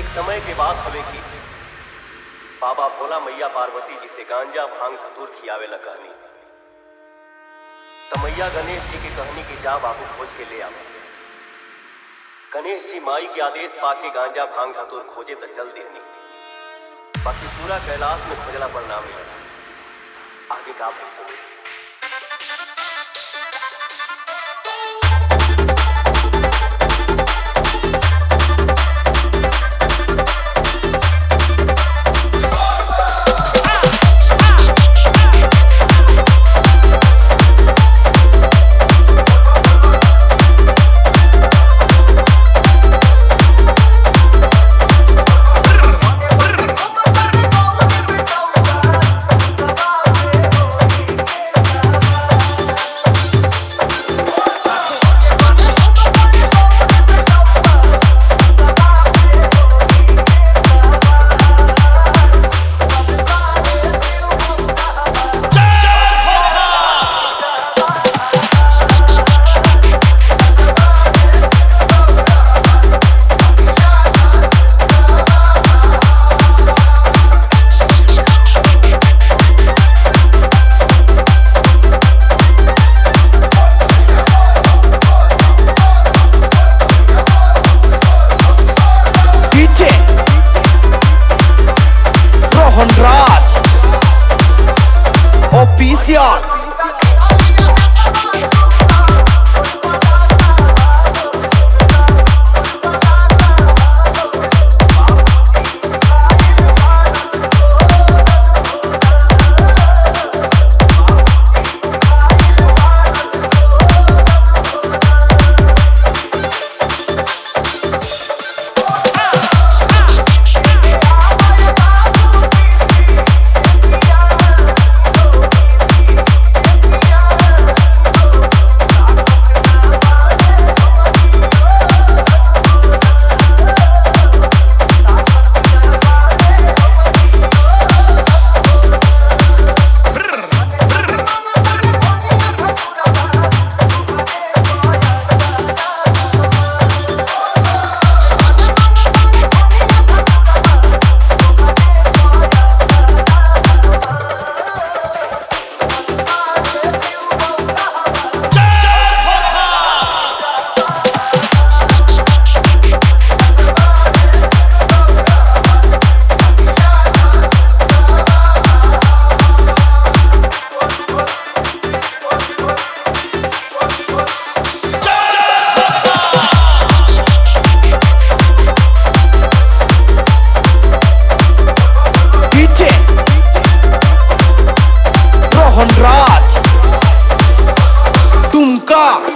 समय के बात हवे कि बाबा भोला मैया पार्वती जी से गांजा भांग धतूर खियावे ला कहनी त मैया गणेश जी की कहनी कि जा बाबू खोज के ले आवा गणेश जी माई के आदेश पाके गांजा भांग धतूर खोजे त चल देनी बाकी पूरा कैलाश में खोजला पर ना मिला आगे का फिर सुनिए DJ Rohan Raj Official DJ Rohan Raj Tumka